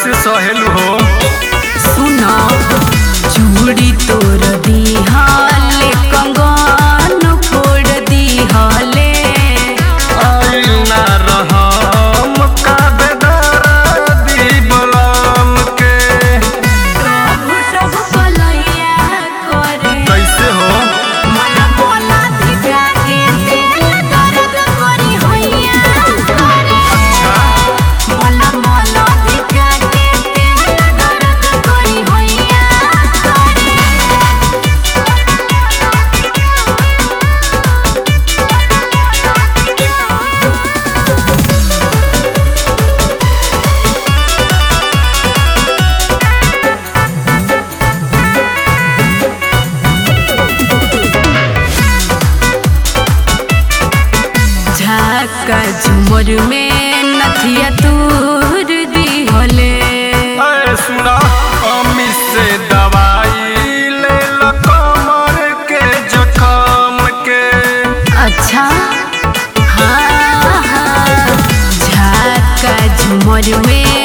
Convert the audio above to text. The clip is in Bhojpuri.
कैसे सहेलू हो सुनो चूड़ी तोर दिहले कंगन फोड़ दिहले आईना रहम का बेदर्दी बलम के प्रभु सब कलैया करे कैसे हो मला बोला धिका के दिल दर्द करी होइया करे मला मला धिका के दिल दर्द करी होइया करे झाका झुमर में नथिया तूर दिहले ऐ सुना अम्मी से दवाई ले लो कमर के जखम के अच्छा हाँ हाँ झाका झुमर में